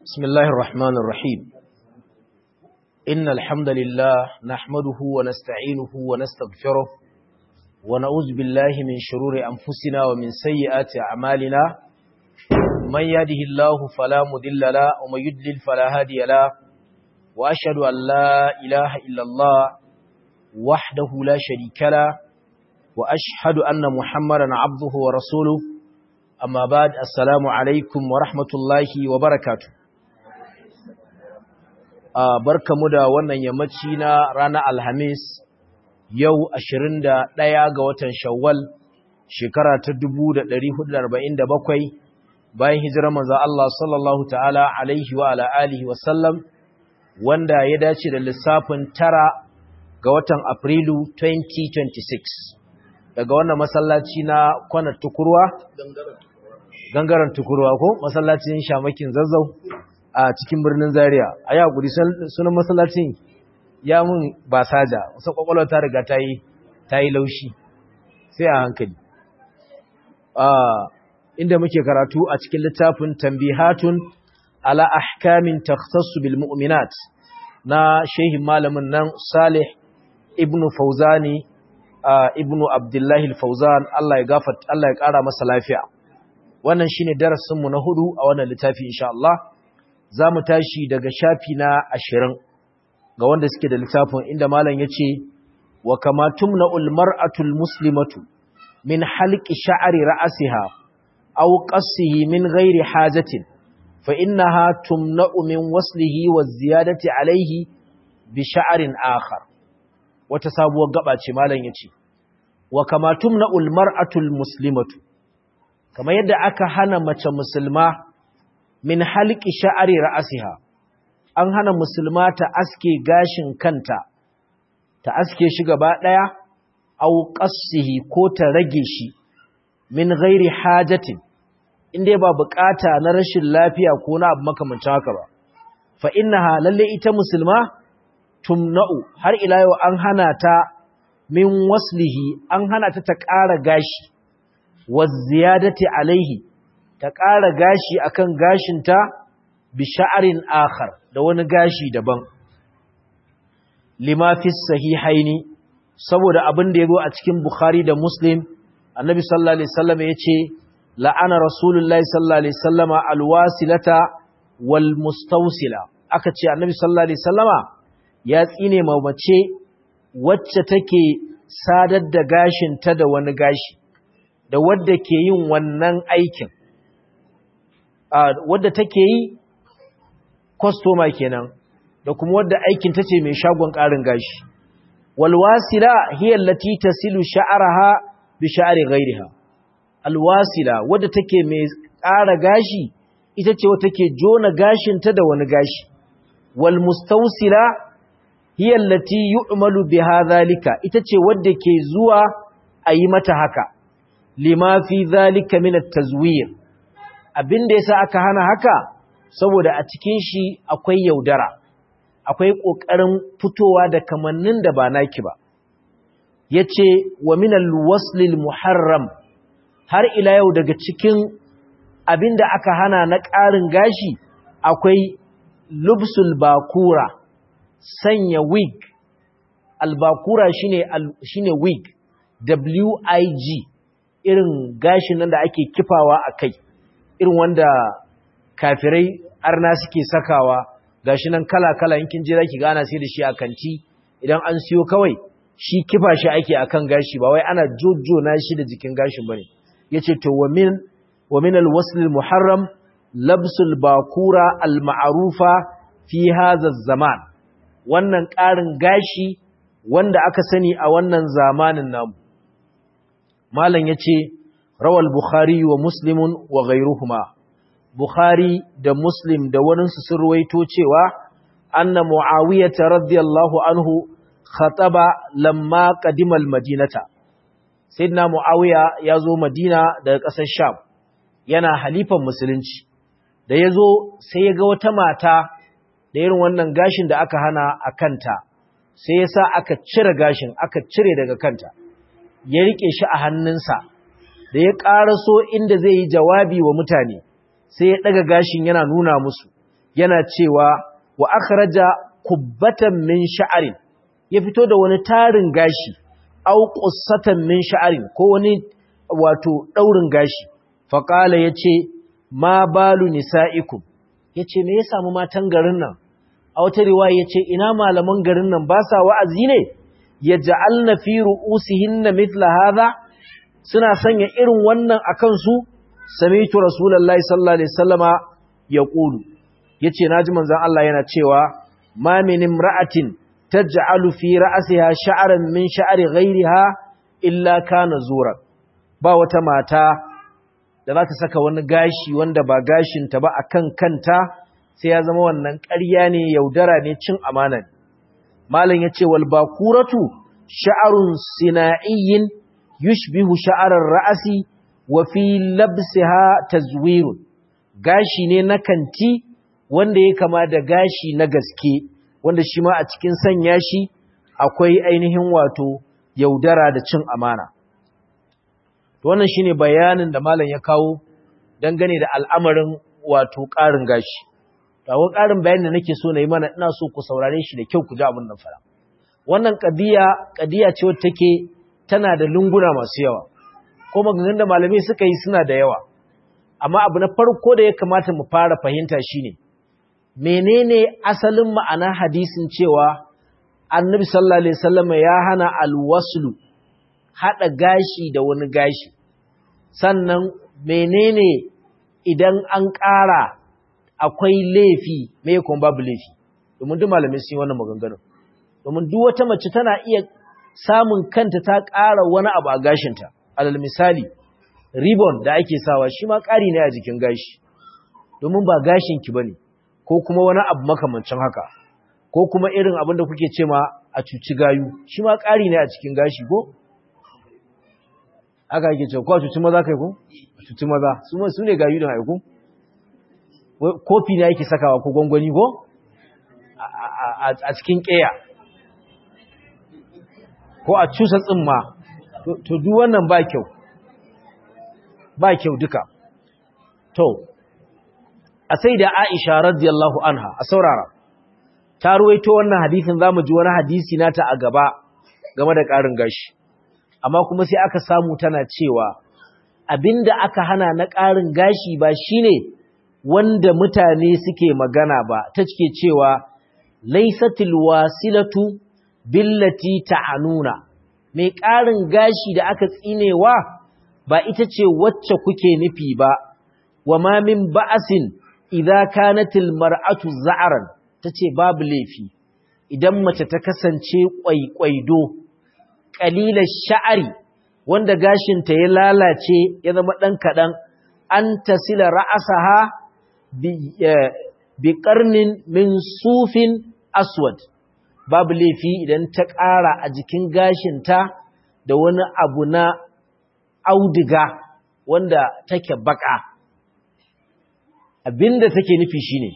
بسم الله الرحمن الرحيم إن الحمد لله نحمده ونستعينه ونستغفره ونعوذ بالله من شرور أنفسنا ومن سيئات أعمالنا من يهده الله فلا مضل له ومن يضلل فلا هادي له وأشهد أن لا إله إلا الله وحده لا شريك له وأشهد أن محمدا عبده ورسوله amma ba da assalamu alaikum wa rahmatullahi wa barakatu barkamu da wannan yammaci na ranar alhamis yau 21 ga watan shawwal shekara ta 1447 bayan hijirar manzo Allah sallallahu ta'ala alaihi wa ala alihi wa sallam wanda ya dace da lissafin tara ga watan afrilu 2026 daga wannan masallaci na kwanar tukurwa gangaren tukurwa ko masallacin shamakin zazzau a cikin birnin zaria a yi guri sunan masallacin ya mun ba saja wasu kwakwalwa ta riga ta yi ta yi laushi sai a hankali inda muke karatu a cikin littafin tambihatun ala ahkamin takhtassu bil mu'minat na shehin malamin nan salih ibnu fauzani ibnu abdullahi al-fauzan Allah ya gafarta Allah ya kara masa lafiya wannan shine darasin mu na hudu a wannan littafi insha Allah zamu tashi daga shafi na 20 ga wanda suke da littafin inda malam yace wa kama tumna'ul mar'atul muslimatu min halqi sha'ri ra'siha aw qassihi min ghairi hajatin fa innaha tumna'u min waslihi wa ziyadati alayhi bi sha'rin akhar wata sabuwar gaba ce malam yace wa kama tumna'ul mar'atul muslimatu kamar yadda aka hana mace musulma min halqi sha'ri ra'siha an hana musulma ta aske gashin kanta ta aske shi gaba daya aw qassihi ko ta rage shi min ghairi hajatin inda ba bukata na rashin lafiya ko na abu makamancin haka ba fa innaha lalle ita musulma tumna'u har ila yau an hana ta min waslihi an hana ta ta ƙara gashi waziyadati alaihi ta ƙara gashi akan gashinta bi sha'arin akhar da wani gashi daban lima fi sahihaini saboda abin da yazo a cikin bukhari da muslim annabi sallallahu alaihi wasallam yace la'ana rasulullahi sallallahu alaihi wasallama alwasilata wal mustawsila aka ce annabi sallallahu alaihi wasallama ya tsine ma mace wacce take sadar da gashinta da wani gashi da wadda ke yin wannan aikin wadda take yi kwastoma kenan da kuma wadda aikin ta ce mai shagon ƙarin gashi walwasila hiyar lati ta silu sha'araha bi sha'ari gairiha alwasila wadda take mai ƙara gashi ita ce wadda take jona gashinta da wani gashi walmustausila hiya allati yu'malu biha zalika ita ce wadda ke zuwa a yi mata haka lima fi zalika min at-tazwir abinda yasa aka hana haka saboda a cikin shi akwai yaudara akwai kokarin fitowa da kamannin da ba naki ba yace wa min al-wasl al-muharram har ila yau daga cikin abinda aka hana na ƙarin gashi akwai lubsul bakura sanya wig albakura shine shine wig wig irin gashin nan da ake kifawa a kai irin wanda kafirai arna suke sakawa gashi nan kala-kala yankin jira ki gana sai da shi a kanti idan an siyo kawai shi kifa shi ake akan gashi ba wai ana jojjona shi da jikin gashin bane yace to wa min wa min al-wasl al-muharram labsul bakura al-ma'rufa fi hadha zaman wannan ƙarin gashi wanda aka sani a wannan zamanin namu malam yace rawal bukhari wa muslimun wa ghayruhuma bukhari da muslim da wani su sun ruwaito cewa anna muawiyah radiyallahu anhu khataba lamma qadima al-madinata sayyidina muawiya yazo madina daga ƙasar sham yana halifan musulunci da yazo sai ya ga wata mata da irin wannan gashin da aka hana a kanta sai ya sa aka cire gashin aka cire daga kanta ya rike shi a hannunsa da ya ƙaraso inda zai yi jawabi wa mutane sai ya ɗaga gashin yana nuna musu yana cewa wa akhraja kubbatan min sha'arin ya fito da wani tarin gashi au qussatan min sha'arin ko wani wato daurin gashi fa qala yace ma balu nisaikum yace me ya samu matan garin nan a wata riwaya yace ina malaman garin nan ba sa wa'azi ne yaj'alna fi ru'usihinna mithla hadha suna sanya irin wannan akan su sami'tu rasulullahi sallallahu alaihi wasallama yaqulu yace naji manzon Allah yana cewa ma min imra'atin taj'alu fi ra'siha sha'ran min sha'ri ghayriha illa kana zura ba wata mata da za ta saka wani gashi wanda ba gashin ta ba akan kanta sai ya zama wannan ƙarya ne yaudara ne cin amana ne malam yace wal bakuratu sha'run sina'iyyin yushbihu sha'rar ra'si wa fi labsiha tazwirun gashi ne na kanti wanda ya kama da gashi na gaske wanda shi ma a cikin sanya shi akwai ainihin wato yaudara da cin amana wannan shine bayanin da malam ya kawo dangane da al'amarin wato ƙarin gashi tawo ƙarin bayanin da nake so na yi mana ina so ku saurare shi da kyau ku ji abin nan fara wannan ƙadiya ƙadiya ce wacce take tana da lunguna masu yawa ko maganganun da malamai suka yi suna da yawa amma abu na farko da ya kamata mu fara fahimta shine menene asalin ma'ana hadisin cewa annabi sallallahu alaihi wasallam ya hana alwaslu hada gashi da wani gashi sannan menene idan an ƙara akwai laifi me kuma babu laifi domin duk malamai sun yi wannan maganganun domin duk wata mace tana iya samun kanta ta ƙara wani abu a gashinta alal misali ribbon da ake sawa shi ma ƙari ne a jikin gashi domin ba gashinki ba ne ko kuma wani abu makamancin haka ko kuma irin abin da kuke ce ma a cuci gayu shi ma ƙari ne a cikin gashi ko aka yake ce ko a cuci maza kai ko a cuci maza su ne gayu da haiku kofi ne ake sakawa ko gwangwani ko a cikin ƙeya ko a cusa tsimma to duk wannan ba kyau ba kyau duka to a sai da Aisha radiyallahu anha a saurara ta ruwaito wannan hadisin zamu ji wani hadisi nata a gaba game da ƙarin gashi amma kuma sai aka samu tana cewa abinda aka hana na ƙarin gashi ba shine wanda mutane suke magana ba ta cike cewa laisatil wasilatu billati ta'anuna mai ƙarin gashi da aka tsinewa ba ita ce wacce kuke nufi ba wa ma min ba'asin idza kanatil mar'atu za'ran tace babu laifi idan mace ta kasance kwaikwaido qalilash sha'ari wanda gashin ta ya lalace ya zama dan kadan an tasila ra'asaha bi bi qarnin min sufin aswad babu laifi idan ta ƙara a jikin gashinta da wani abu na audiga wanda take baka abinda take nufi shine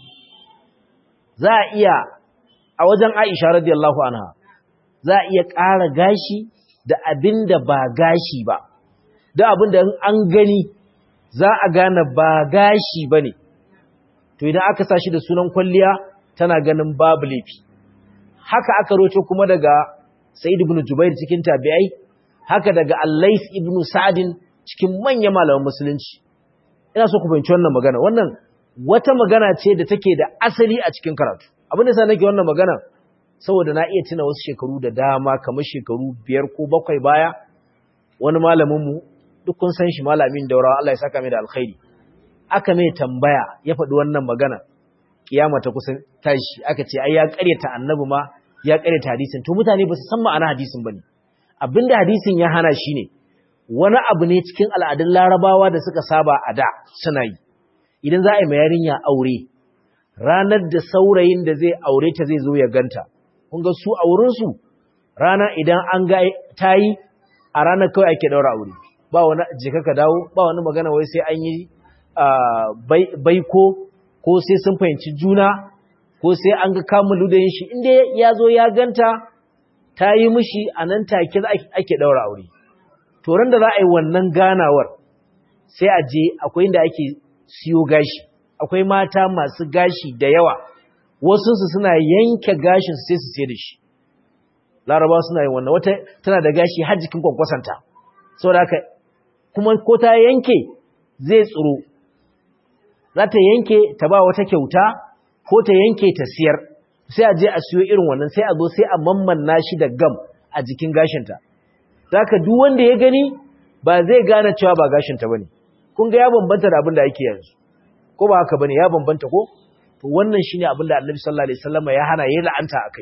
za a iya a wajen Aisha radiyallahu anha za a iya ƙara gashi da abinda ba gashi ba da abinda an gani za a gane ba gashi bane to idan aka sashi da sunan kwalliya tana ganin babu laifi haka aka roto kuma daga Sa'id ibn Jubair cikin tabi'ai haka daga Al-Layth ibn Sa'din cikin manyan malaman musulunci ina so ku fahimci wannan magana wannan wata magana ce da take da asali a cikin karatu abin da sa nake wannan magana saboda na iya tuna wasu shekaru da dama kamar shekaru biyar ko bakwai baya wani malamin mu duk kun san shi malamin daurawa Allah ya saka mai da alkhairi aka mai tambaya ya faɗi wannan magana kiyama ta kusan tashi aka ce ai ya ƙaryata annabi ma ya ƙaryata hadisin to mutane ba su san ma'ana hadisin bane abinda hadisin ya hana shine wani abu ne cikin al'adun larabawa da suka saba a da suna yi idan za a yi ma yarinya aure ranar da saurayin da zai aure ta zai zo ya ganta kun ga su aurensu rana idan an ga ta yi a ranar kawai ake daura aure ba wani jika ka dawo ba wani magana wai sai an yi baiko ko sai sun fahimci juna ko sai an ga kamun da shi inda ya zo ya ganta ta yi mishi a nan take ake daura aure to ran da za a yi wannan ganawar sai a je akwai inda ake siyo gashi akwai mata masu gashi da yawa wasu su suna yanke gashin su sai su sai da shi laraba suna yin wannan wata tana da gashi har jikin kwankwasanta saboda haka kuma ko ta yanke zai tsiro za ta yanke ta ba wata kyauta ko ta yanke ta siyar sai a je a siyo irin wannan sai a zo sai a mammanna shi da gam a jikin gashinta zaka duk wanda ya gani ba zai gane cewa ba gashinta bane kun ga ya bambanta da abin da ake yanzu ko ba haka bane ya bambanta ko to wannan shine abin da Annabi sallallahu alaihi wasallam ya hana yayin la'anta akai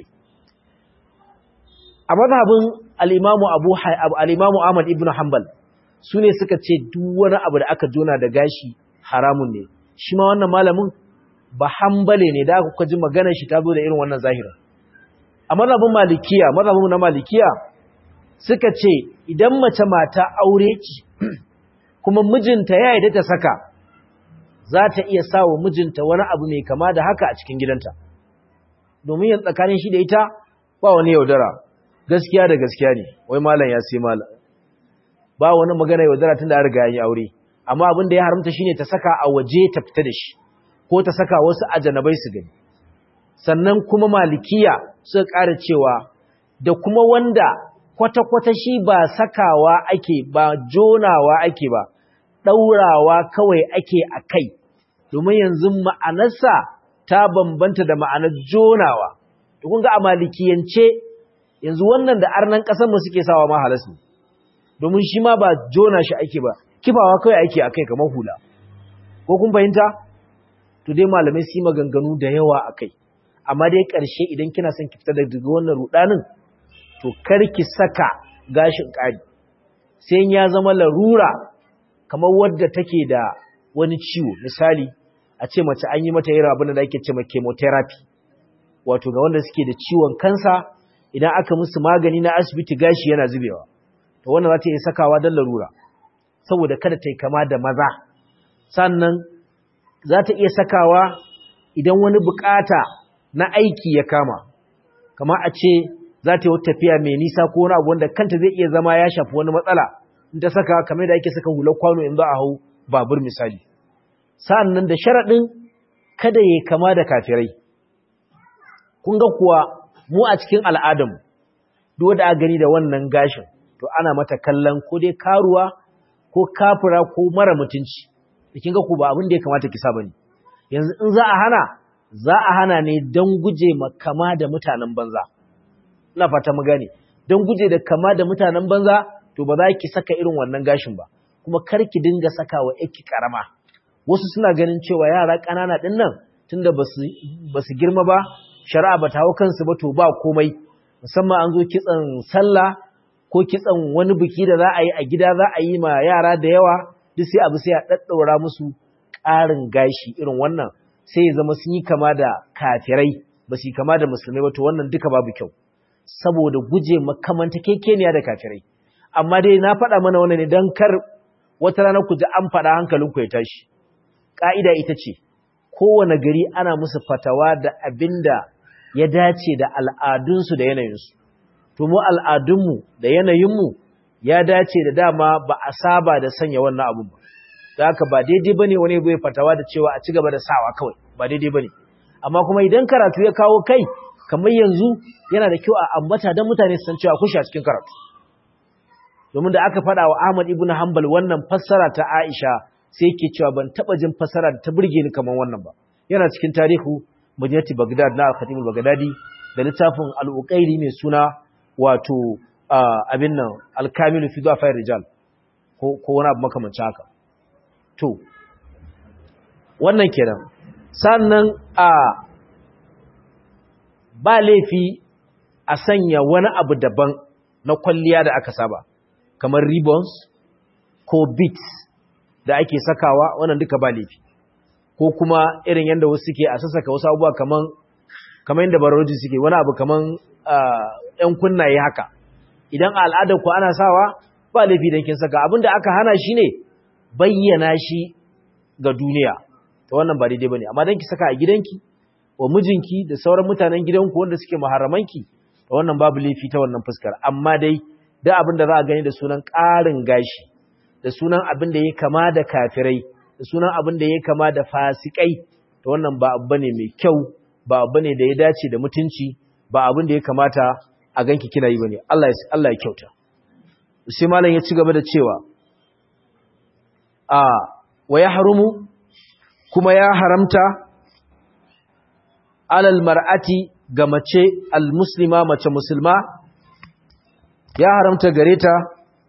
a mazhabin al-Imam Abu al-Imam Ahmad ibn Hanbal sune suka ce duk wani abu da aka jona da gashi haramun ne shi ma wannan malamin ba hanbale ne da aka ji maganar shi ta zo da irin wannan zahira a mazhabin malikiya mazhabin na malikiya suka ce idan mace mata aure ce kuma mijinta ya yarda ta saka za ta iya sawa mijinta wani abu mai kama da haka a cikin gidanta domin yin tsakanin shi da ita ba wani yaudara gaskiya da gaskiya ne wai malam ya sai malam ba wani magana yaudara tun da riga ya yi aure amma abin da ya haramta shine ta saka a waje ta fita da shi ko ta saka wasu ajanabai su gani sannan kuma malikiya suka ƙara cewa da kuma wanda kwata-kwata shi ba sakawa ake ba jonawa ake ba ɗaurawa kawai ake a kai domin yanzu ma'anarsa ta bambanta da ma'anar jonawa da kun ga a malikiyance yanzu wannan da arnan ƙasarmu suke sawa ma halas ne domin shi ma ba jona shi ake ba kifawa kawai ake a kai kamar hula ko kun fahimta to dai malamai su yi maganganu da yawa a kai amma dai ƙarshe idan kina son ki fita daga wannan rudanin to kar ki saka gashin ƙari sai ya zama larura kamar wadda take da wani ciwo misali a ce mace an yi mata irin abin da ake ce ma chemotherapy wato ga wanda suke da ciwon kansa idan aka musu magani na asibiti gashi yana zubewa to wannan za ta iya sakawa don larura saboda kada ta yi kama da maza sannan za ta iya sakawa idan wani bukata na aiki ya kama kama a ce za ta yi wata tafiya mai nisa ko wani abu wanda kanta zai iya zama ya shafi wani matsala in ta saka kamar da ake saka hular kwano in za a hau babur misali sannan da sharaɗin kada ya kama da kafirai kun ga kuwa mu a cikin al'adamu duk da aka gani da wannan gashin to ana mata kallon ko dai karuwa ko kafira ko mara mutunci kin ga ku ba abin da ya kamata ki saba ne yanzu in za a hana za a hana ne don guje ma kama da mutanen banza ina fata mu gane don guje da kama da mutanen banza to ba za ki saka irin wannan gashin ba kuma kar ki dinga saka wa yake karama wasu suna ganin cewa yara ƙanana din nan tunda basu basu girma ba shari'a ba ta hau kansu ba to ba komai musamman an zo kitsan sallah ko kitsan wani biki da za a yi a gida za a yi ma yara da yawa duk sai abu sai a ɗaɗɗaura musu ƙarin gashi irin wannan sai ya zama sun yi kama da kafirai ba su yi kama da musulmai ba to wannan duka babu kyau saboda guje makamanta kekeniya da kafirai amma dai na faɗa mana wannan ne don kar wata rana ku ji an faɗa hankalinku ya tashi ƙa'ida ita ce kowane gari ana musu fatawa da abin da ya dace da al'adunsu da yanayinsu to mu al'adunmu da yanayinmu ya dace da dama ba a saba da sanya wannan abun ba da haka ba daidai ba ne wani bai fatawa da cewa a ci gaba da sawa kawai ba daidai ba ne amma kuma idan karatu ya kawo kai kamar yanzu yana da kyau a ambata don mutane su san cewa kushi a cikin karatu domin da aka faɗa wa Ahmad ibn Hanbal wannan fassara ta Aisha sai yake cewa ban taɓa jin fassara da ta burge ni kamar wannan ba yana cikin tarihu Madinati Baghdad na Al-Khatib al-Baghdadi da littafin Al-Uqayli mai suna wato abin nan Al-Kamil fi Dhafai Rijal ko ko wani abu makamancin haka to wannan kenan sannan a ba laifi a sanya wani abu daban na kwalliya da aka saba kamar ribbons ko beads da ake sakawa wannan duka ba laifi ko kuma irin yadda wasu suke a sassaka wasu abubuwa kaman kamar yadda baroji suke wani abu kaman ‘yan kunnaye haka idan a al'adar ku ana sawa ba laifi don kin saka abinda aka hana shi ne bayyana shi ga duniya ta wannan ba daidai ba ne amma don ki saka a gidanki wa mijinki da sauran mutanen gidanku wanda suke maharamanki ta wannan babu laifi ta wannan fuskar amma dai da abin da za a gani da sunan ƙarin gashi da sunan abin da ya kama da kafirai da sunan abin da ya kama da fasikai to wannan ba abu ne mai kyau ba abu ne da ya dace da mutunci ba abin da ya kamata a ganki kina yi bane Allah ya Allah ya kyauta sai malam ya ci gaba da cewa a wa yahrumu kuma ya haramta alal mar'ati ga mace almuslima mace musulma ya haramta gare ta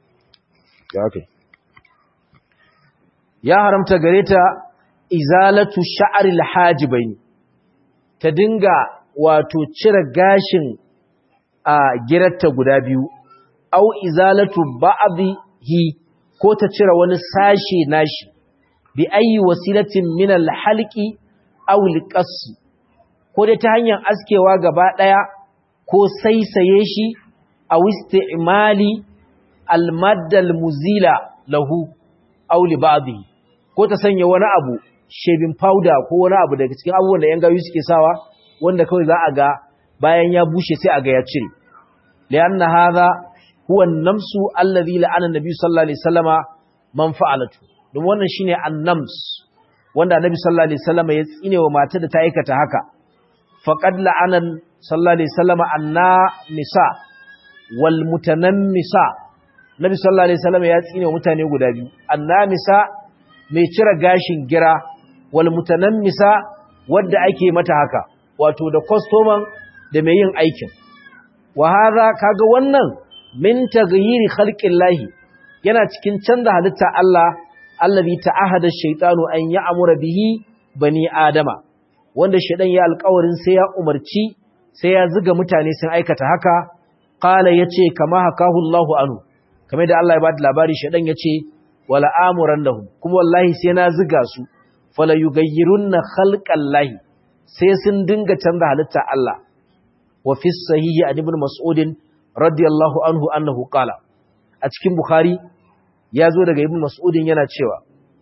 ya haramta gare ta izalatu sha'ril hajibain ta dinga wato cire gashin a girarta guda biyu au izalatu ba'dhi ko ta cire wani sashe nashi bi ayi wasilatin min al-halqi aw al-qas ko dai ta hanyar askewa gaba daya ko saisaye shi aw isti'mali al-madda al-muzila lahu aw li ba'dhi ko ta sanya wani abu shaving powder ko wani abu daga cikin abubuwan da yan gayu suke sawa wanda kawai za a ga bayan ya bushe sai a ga ya cire lianna hadha huwa an-namsu alladhi la'ana an-nabi sallallahu alaihi wasallama man fa'alatu don wannan shine an-nams wanda annabi sallallahu alaihi wasallama ya tsine wa matar da ta aikata haka faqad la'ana sallallahu alaihi wasallama anna nisa wal mutanammisa nabi sallallahu alaihi wasallama ya tsine wa mutane guda biyu annamisa mai cire gashin gira wal mutanammisa wadda ake mata haka wato da customer da mai yin aikin wa hadha kaga wannan min taghyiri khalqillahi yana cikin canza halitta Allah allazi ta'ahada ash-shaytanu an ya'mura bihi bani adama wanda shaydan ya alƙawarin sai ya umarci sai ya zuga mutane sun aikata haka qala yace kama hakahu Allahu anhu kamar da Allah ya bada labari shaydan yace wala amurannahum kuma wallahi sai na zuga su fala yughayyirunna khalqallahi sai sun dinga canza halitta Allah wa fi sahihi an ibn mas'ud radiyallahu anhu annahu qala a cikin bukhari ya zo daga ibn mas'ud yana cewa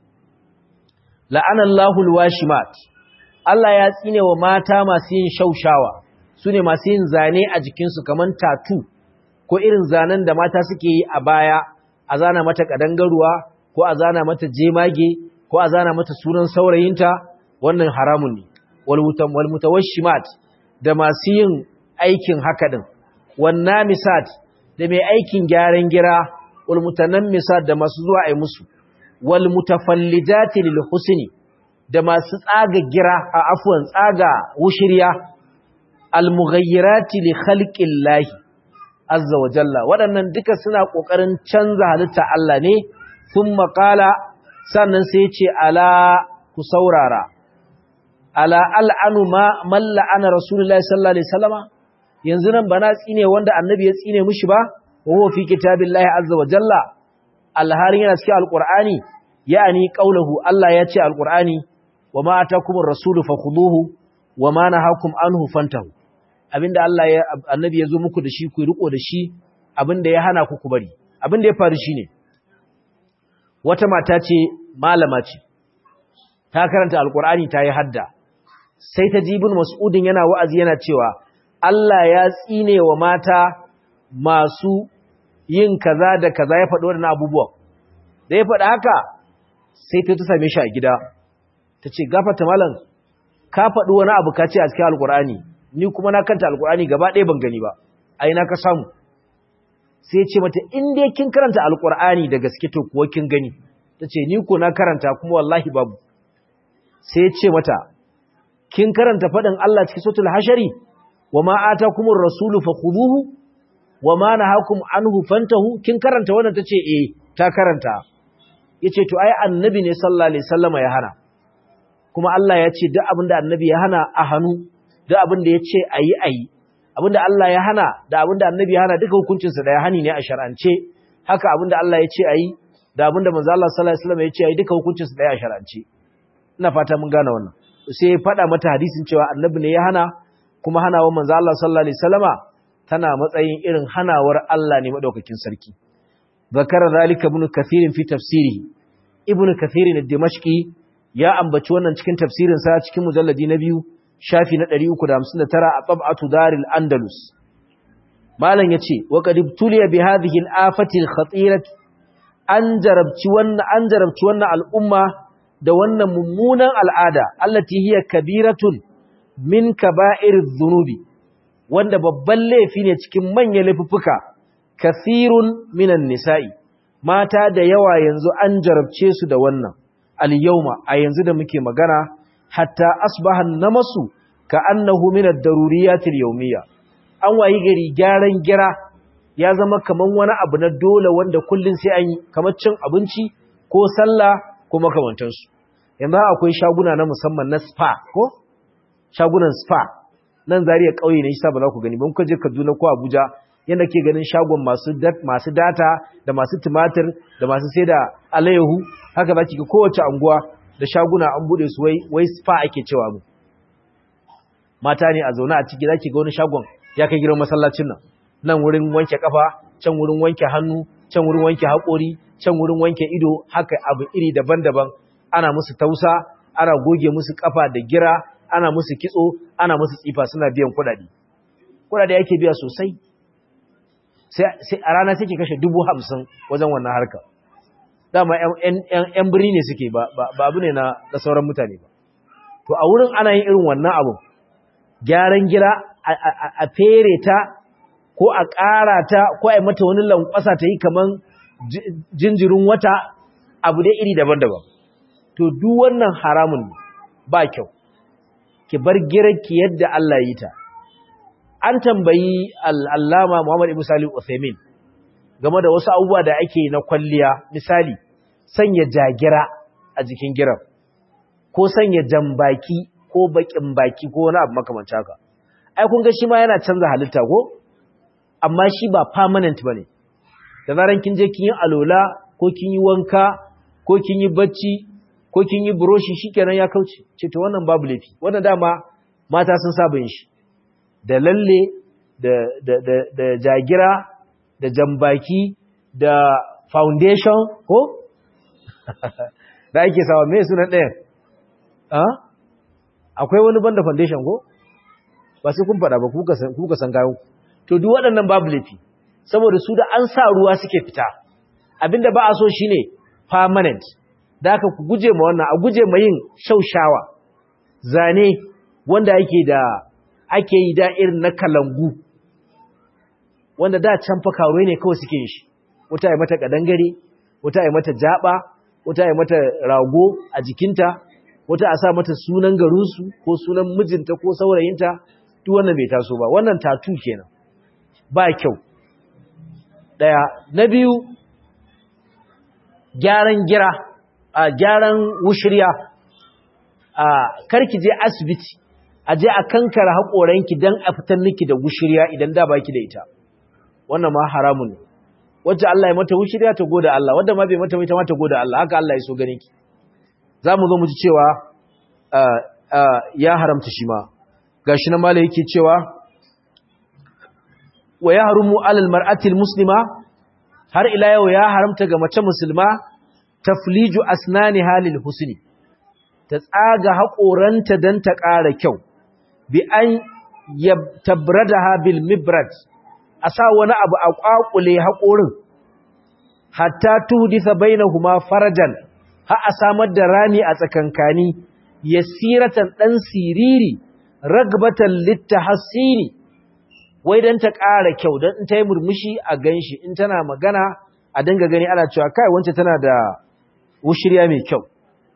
la'ana Allahu alwashimat Allah ya tsine wa mata masu yin shaushawa sune masu yin zane a jikinsu kaman tatu ko irin zanen da mata suke yi a baya a zana mata kadangaruwa ko a zana mata jemage ko a zana mata sunan saurayinta wannan haramun ne wal mutawashimat da masu yin aikin haka din wannan misat da mai aikin gyaran gira wal mutanammisat da masu zuwa ai musu wal mutafallijati lil husni da masu tsaga gira a afwan tsaga wushiriya al mughayyirati li khalqillahi azza wa jalla waɗannan duka suna kokarin canza halitta Allah ne thumma qala sannan sai ya ce ala ku saurara ala al'anu ma malla ana rasulullahi sallallahu alaihi wasallama yanzu nan bana tsine wanda annabi ya tsine mishi ba wa fi kitabillahi azza wa jalla alharin yana cikin alqur'ani yani qauluhu Allah ya ce alqur'ani wa ma atakumur rasulu fakhuduhu wa ma nahakum anhu fantahu abinda Allah ya annabi ya zo muku da shi ku riko da shi abinda ya hana ku ku bari abinda ya faru shine wata mata ce malama ce ta karanta alqur'ani ta yi hadda sai ta jibin mas'udin yana wa'azi yana cewa Allah ya tsine wa mata masu yin kaza da kaza ya faɗo waɗannan abubuwan da ya faɗa haka sai ta ta same shi a gida ta ce gafata malam ka faɗi wani abu ka ce a cikin alkur'ani ni kuma na kanta alkur'ani gaba ɗaya ban gani ba a ina ka samu sai ce mata in dai kin karanta alkur'ani da gaske to kuwa kin gani ta ce ni ko na karanta kuma wallahi babu sai ce mata kin karanta faɗin Allah cikin suratul hashari wa ma atakumur rasulu fakhuduhu wa ma nahakum anhu fantahu kin karanta wannan tace eh ta karanta yace to ai annabi ne sallallahu alaihi wasallama ya hana kuma Allah ya ce duk abinda annabi ya hana a hannu duk abinda ya ce ayi ayi abinda Allah ya hana da abinda annabi ya hana duka hukuncin sa da ya hani ne a shar'ance haka abinda Allah ya ce ayi da abinda manzo Allah sallallahu alaihi wasallama ya ce ayi duka hukuncin sa da ya shar'ance ina fata mun gane wannan sai ya faɗa mata hadisin cewa annabi ne ya hana kuma hanawar manzo Allah sallallahu alaihi wasallama tana matsayin irin hanawar Allah ne madaukakin sarki zakara zalika ibn kathir fi tafsirihi ibn kathir ad-dimashqi ya ambaci wannan cikin tafsirin sa cikin mujalladi na biyu shafi na 359 a tab'atu daril andalus malam yace wa qad ibtuliya bi hadhihi al-afati al-khatirah an jarabci wannan an jarabci wannan al'umma da wannan mummunan al'ada allati hiya kabiratun min kaba'iriz zunubi wanda babban laifi ne cikin manyan laifuffuka kathirun minan nisa'i mata da yawa yanzu an jarabce su da wannan al-yawma a yanzu da muke magana hatta asbaha namasu ka annahu min ad-daruriyatil yawmiyya an wayi gari gyaran gira ya zama kaman wani abu na dole wanda kullun sai an yi kamar cin abinci ko sallah ko makamantansu yanzu akwai shaguna na musamman na spa ko shagunan spa nan zariya kauye ne shi ba za ku gani ban je Kaduna ko Abuja yanda ke ganin shagon masu masu data da masu tumatir da masu sai da alayyahu haka za ki ga kowace anguwa da shaguna an bude su wai wai spa ake cewa mu mata ne a zaune a ciki zaki ga wani shagon ya kai gidan masallacin nan nan wurin wanke kafa can wurin wanke hannu can wurin wanke haƙori can wurin wanke ido haka abu iri daban-daban ana musu tausa ana goge musu kafa da gira ana musu kitso ana musu tsifa suna biyan kuɗaɗe kuɗaɗe ake biya sosai sai a rana take kashe dubu hamsin wajen wannan harka dama ‘yan birni ne suke ba abu ne na sauran mutane ba to a wurin ana yin irin wannan abu gyaran gira a fere ta ko a ƙara ta ko a yi mata wani lankwasa ta yi kaman jinjirin wata abu dai iri daban-daban to duk wannan haramun ba kyau ki bar girarki yadda Allah yi ta an tambayi al'allama Muhammad Ibn Salim Uthaymeen game da wasu abubuwa da ake na kwalliya misali sanya jagira a jikin girar ko sanya jambaki ko bakin baki ko wani abu makamanci haka ai kun ga shi ma yana canza halitta ko amma shi ba permanent bane da zaran kin je kin yi alola ko kin yi wanka ko kin yi bacci ko kin yi buroshi shikenan ya kauce ce to wannan babu laifi wannan dama mata sun saba yin shi da lalle da da da, da jagira da jambaki da foundation ko da ake sawa me sunan ɗayan akwai wani banda foundation ko ba sai kun faɗa ba kuka san gayo to duk waɗannan babu laifi saboda su da an sa ruwa suke fita abinda ba a so shine permanent da aka ku guje ma wannan a guje ma yin shaushawa zane wanda ake da ake yi da irin na kalangu wanda da can fa karuwa ne kawai suke yin shi wata yi mata kadangare wata yi mata jaba wata yi mata rago a jikinta wata a sa mata sunan garinsu ko sunan mijinta ko saurayinta duk wannan bai taso ba wannan tatu kenan ba kyau daya na biyu gyaran gira a gyaran wushirya a karki je asibiti a je a kankara haƙoranki don a fitar miki da wushirya idan da baki da ita wannan ma haramun ne wacce Allah ya mata wushirya ta goda Allah wadda ma bai mata mai ta mata goda Allah haka Allah ya so ganin ki za mu zo mu ji cewa ya haramta shi ma gashi na mala yake cewa wa ya harumu alal mar'atil muslima har ila yau ya haramta ga mace musulma tafliju asnani halil husni ta tsaga haƙoranta don ta ƙara kyau bi an tabradaha bil mibrad a sa wani abu a ƙwaƙule haƙorin hatta tuhdisa bainahuma farajan ha a samar da rami a tsakankani yasiratan dan siriri ragbatan littahassini wai dan ta ƙara kyau dan in ta yi murmushi a ganshi in tana magana a dinga gani ana cewa kai wance tana da wushirya mai kyau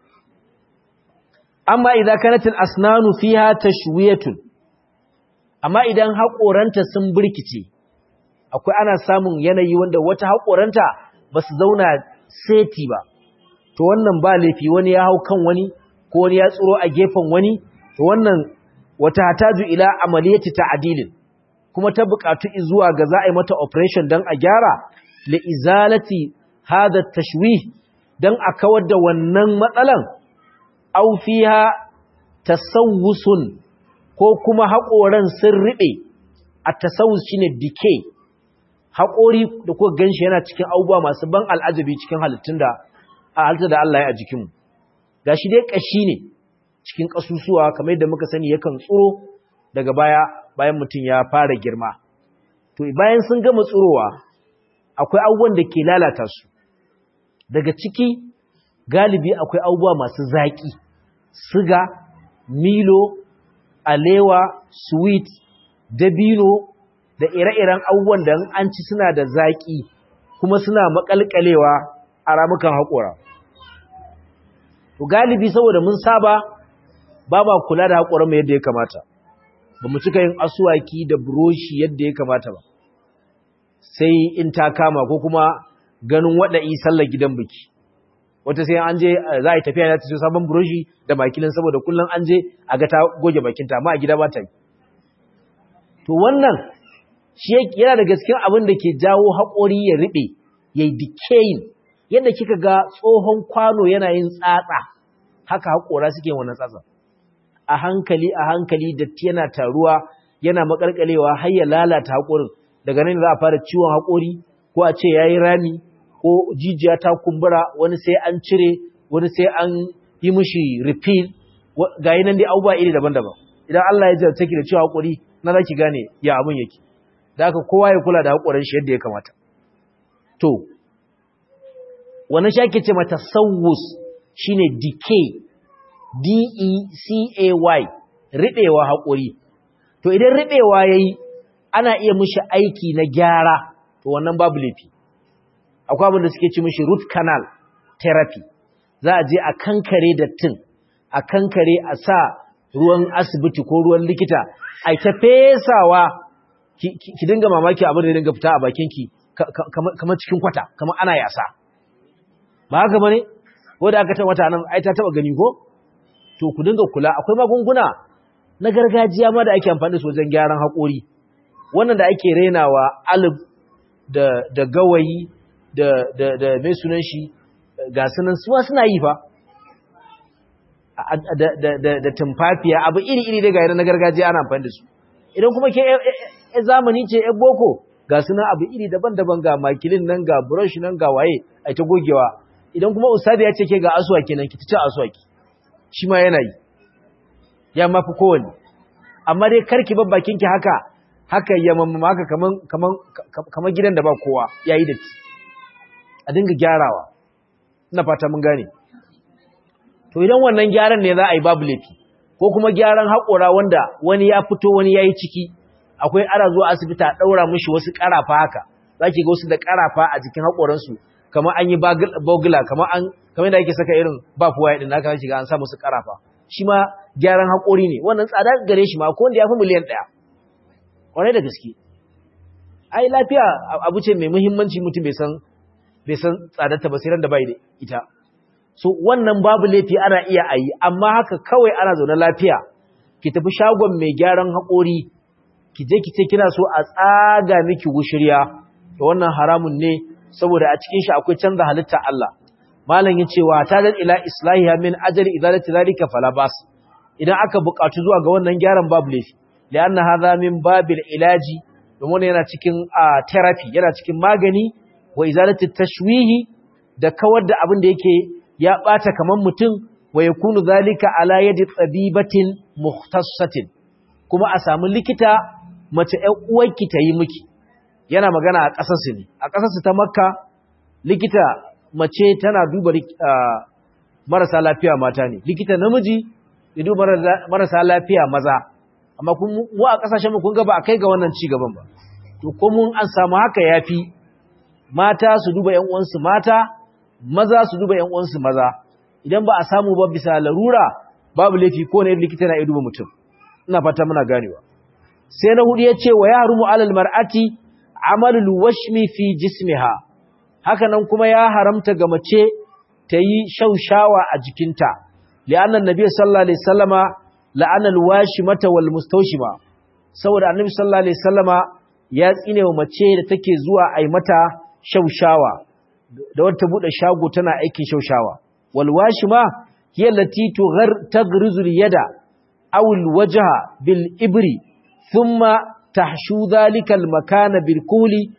amma idan kanatil asnanu fiha tashwiyatun amma idan haƙoranta sun burkice akwai ana samun yanayi wanda wata haƙoranta ba su zauna seti ba to wannan ba laifi wani ya hau kan wani ko wani ya tsoro a gefen wani to wannan wata hataju ila amaliyati ta'dilin kuma ta buƙatu zuwa ga za a yi mata operation dan a gyara li izalati hada tashwih dan a kawar da wannan matsalan aw fiha tasawusun ko kuma haƙoran sun riɓe a tasawus shine decay haƙori da kuka ganshi yana cikin abubuwa masu ban al'ajabi cikin halittun da a halitta da Allah ya a jikinmu gashi dai ƙashi ne cikin ƙasusuwa kamar yadda muka sani yakan tsuro daga baya bayan mutum ya fara girma to bayan sun gama tsurowa akwai abubuwan da ke lalata su daga ciki galibi akwai abubuwa masu zaƙi siga milo alewa sweet dabino da ire-iren abubuwan da an ci suna da zaƙi kuma suna makalkalewa a ramukan haƙora to galibi saboda mun saba ba ma kula da haƙoranmu yadda ya kamata ba mu cika yin asuwaki da buroshi yadda ya kamata ba sai in ta kama ko kuma ganin waɗa'i sallar gidan biki wata sai an je za a yi tafiya ta ce sabon buroshi da makilin saboda kullum an je a ga ta goge bakinta amma a gida ba ta yi to wannan shi yana da gaskiyar abin da ke jawo haƙori ya riɓe ya yi decaying yadda kika ga tsohon kwano yana yin tsatsa haka haƙora suke wannan tsatsa a hankali a hankali datti yana taruwa yana makalkalewa har ya lalata haƙorin daga nan za a fara ciwon haƙori ko a ce yayi rami ko jijiya ta kumbura wani sai an cire wani sai an yi mishi refill ga yi nan dai abubuwa iri daban-daban idan Allah ya jarta ki da ciwon haƙori na za ki gane ya abin yake da haka kowa ya kula da haƙorin shi yadda ya kamata to wannan shi ake ce mata sawus shine decay D-E-C-A-Y, riɓewa haƙori. To, idan riɓewa ya yi, ana iya mushi aiki na gyara, to wannan babu laifi. Akwai abin da suke ci mushi root canal therapy. Za a je a kankare dattin, a kankare a sa ruwan asibiti ko ruwan likita, a ta fesawa, ki dinga mamaki abin da dinga fita a bakinki, kamar cikin kwata, kamar ana yasa. Ba haka ba ne? Ko da aka taɓa wata nan, ai ta taɓa gani ko? to ku dinga kula akwai magunguna na gargajiya ma da ake amfani da su wajen gyaran haƙori wannan da ake renawa alif da da gawayi da da da mai sunan shi ga sunan suwa suna yi fa da da da da tumfafiya abu iri iri da ga na gargajiya ana amfani da su idan kuma ke e zamani ce e boko ga sunan abu iri daban-daban ga makilin nan ga brush nan ga waye ai ta gogewa idan kuma ustadi ya ce ke ga aswaki nan ki ta ci aswaki shi ma yana yi ya mafi kowane amma dai karki babbakinki haka haka ya mamma haka kaman kaman kaman gidan da ba kowa yayi da ti a dinga gyarawa ina fata mun gane to idan wannan gyaran ne za a yi babu laifi ko kuma gyaran haƙora wanda wani ya fito wani yayi ciki akwai ana zuwa asibiti a daura mishi wasu ƙarafa haka zaki ga wasu da ƙarafa a jikin haƙoransu kamar an yi bogula kamar an kamar da ake saka irin bafuwa din haka shiga an sa musu karafa shi ma gyaran haƙori ne wannan tsada gare shi ma ko wanda ya fi miliyan ɗaya ƙwarai da gaske ai lafiya abu ce mai muhimmanci mutum bai san bai san tsadarta ba sai ran da bai da ita so wannan babu laifi ana iya ayi amma haka kawai ana zaune lafiya ki tafi shagon mai gyaran haƙori ki je ki ce kina so a tsaga miki wushirya to wannan haramun ne saboda a cikin shi akwai canza halitta Allah malam yace wa tadan ila islahiha min ajli idalati zalika fala bas idan aka buƙatu zuwa ga wannan gyaran babu laifi lianna hadha min babil ilaji domin yana cikin therapy yana cikin magani wa izalati tashwihi da kawar da abin da yake ya bata kaman mutum wa yakunu zalika ala yadi tabibatin mukhtassatin kuma a samu likita mace ƴan uwarki ta yi miki yana magana a ƙasarsu ne a ƙasarsu ta makka likita mace tana duba marasa lafiya mata ne likita namiji ya duba marasa lafiya maza amma mu a ƙasashen mu kun ga ba a kai ga wannan ci gaban ba to ko mun an samu haka yafi mata su duba ƴan uwansu mata maza su duba ƴan uwansu maza idan ba a samu ba bisa larura babu laifi ko ne likita na iya duba mutum ina fata muna ganewa sai na hudu ya ce wa ya harumu alal mar'ati amalul washmi fi jismiha haka nan kuma ya haramta ga mace ta yi shaushawa a jikinta li'annan nabi sallallahu alaihi wasallama la'anal washimata wal mustawshima saboda annabi sallallahu alaihi wasallama ya tsine wa mace da take zuwa ai mata shaushawa da wata bude shago tana aikin shaushawa wal washima hiya allati tughar taghrizu al yada aw al wajha bil ibri thumma tahshu dhalika al makana bil kuli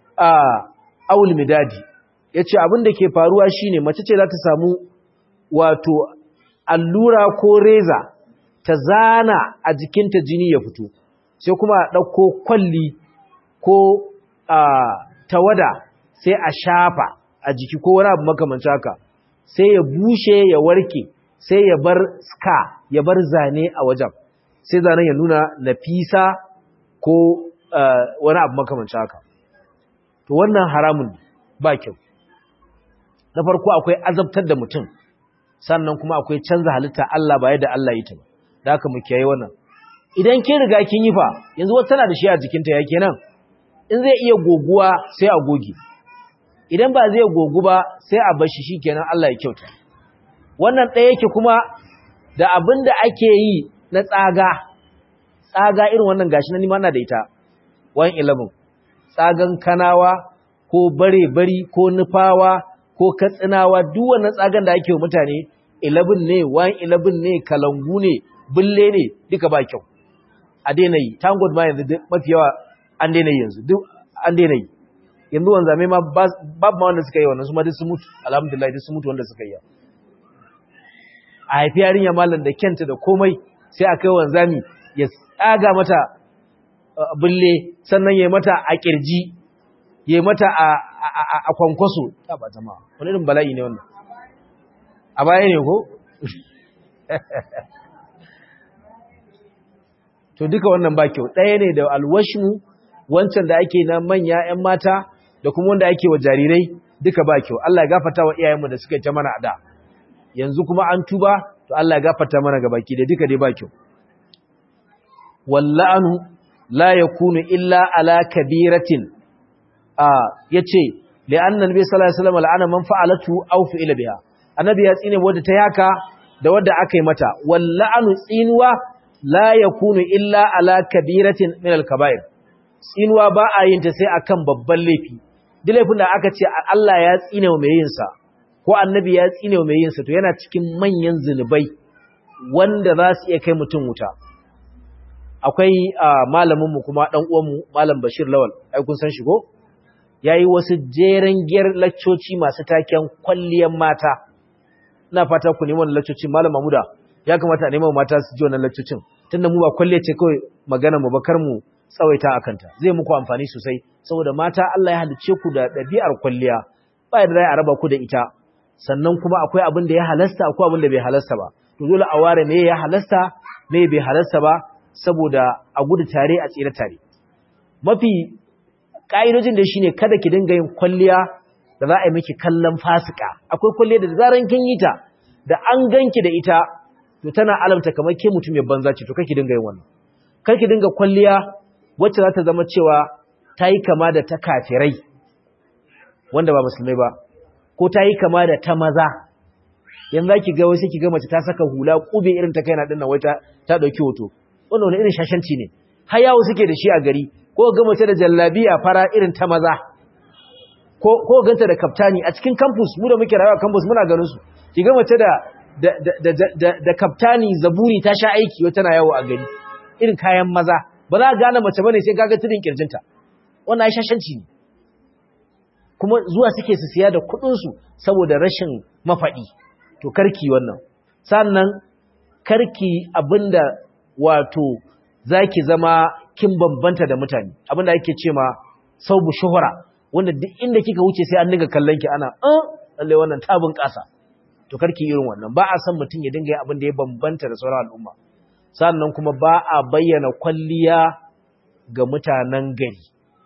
aw al midadi yace abin da ke faruwa shine mace ce za ta samu wato allura ko reza ta zana a jikinta jini ya fito sai kuma a ɗauko kwalli ko tawada sai a shafa a jiki ko wani abu makamanci haka sai ya bushe ya warke sai ya bar ska ya bar zane a wajen sai zanen ya nuna nafisa ko wani abu makamancin haka to wannan haramun ba kyau na farko akwai azabtar da mutum sannan kuma akwai canza halitta Allah ba yadda Allah yi ta ba da haka mu kiyaye wannan idan kin riga kin yi fa yanzu wata tana da shi a jikinta ya kenan in zai iya goguwa sai a goge idan ba zai gogu ba sai a bar shi shikenan Allah ya kyauta wannan ɗaya yake kuma da abin da ake yi na tsaga tsaga irin wannan gashi na nima na da ita 111 tsagan kanawa ko bare-bari ko nufawa ko katsinawa duk wannan tsagan da ake wa mutane 11 ne 111 ne kalangu ne bulle ne duka ba kyau a daina yi tango ma yanzu mafi yawa an daina yi yanzu duk an daina yi yanzu wanzame ma babu ma wanda suka yi wannan su ma duk sun mutu alhamdulillah duk sun mutu wanda suka yi a haifi yarinya malam da kyanta da komai sai a kai wanzami ya tsaga mata bulle sannan ya mata a kirji ya mata a kwankwaso ta ba jama'a wani irin bala'i ne wannan a baya ne ko to duka wannan ba kyau ɗaya ne da alwashmu wancan da ake na manya 'yan mata da kuma wanda ake wa jarirai duka ba kyau Allah ya gafarta wa iyayenmu da suka yi ta mana a da yanzu kuma an tuba to Allah ya gafarta mana gabaki da duka dai ba kyau walla'anu la yakunu illa ala kabiratin a yace li'anna nabi sallallahu alaihi wasallam la'ana man fa'alatu aw fi'ila biha annabi ya tsine wanda ta yaka da wanda aka yi mata walla'anu tsinuwa la yakunu illa ala kabiratin min al-kaba'ir tsinuwa ba a yin ta sai akan babban laifi duk laifin da aka ce Allah ya tsine wa mai yin sa ko annabi ya tsine wa mai yin sa to yana cikin manyan zinubai wanda za su iya kai mutum wuta akwai malamin mu kuma dan uwan mu malam Bashir Lawal ai kun san shi ko yayi wasu jeren giyar laccoci masu taken kwalliyan mata ina fata ku neman laccocin malam Mamuda ya kamata a neman mata su ji wannan laccocin tunda mu ba kwalle ce kawai magana mu bakar mu tsawaita akanta zai muku amfani sosai saboda mata Allah ya halice ku da ɗabi'ar kwalliya ba yadda zai a raba ku da ita sannan kuma akwai abin da ya halasta akwai abin da bai halasta ba to dole a ware me ya halasta me bai halasta ba saboda a gudu tare a tsira tare mafi ka'idojin da shine kada ki dinga yin kwalliya da za a yi miki kallon fasika akwai kwalliya da zaran kin yi ta da an ganki da ita to tana alamta kamar ke mutum mai banza ce to kake dinga yin wannan kar ki dinga kwalliya wacce za ta zama cewa ta yi kama da ta kafirai wanda ba musulmai ba ko ta yi kama da ta maza yanzu za ki ga wasu ki ga mace ta saka hula kube irin ta kaina dinnan wai ta ta dauki hoto wannan wani irin shashanci ne har yawo suke da shi a gari ko ga mace da jallabiya fara irin ta maza ko ko ganta da kaftani a cikin campus mu da muke rayuwa campus muna ganin su ki ga mace da da da da da kaftani zaburi ta sha aiki wata tana yawo a gari irin kayan maza ba za ka gane mace bane sai kaga tudin kirjinta wannan ai shashanci ne kuma zuwa suke su siya da kudin su saboda rashin mafadi to karki wannan sannan karki abinda wato zaki zama kin bambanta da mutane abinda ake ce ma saubu shuhura wanda duk inda kika wuce sai an dinga kallon ki ana eh lalle wannan tabin kasa to karki irin wannan ba a san mutun ya dinga yin abin da ya bambanta da sauran al'umma sannan kuma ba a bayyana kwalliya ga mutanen gari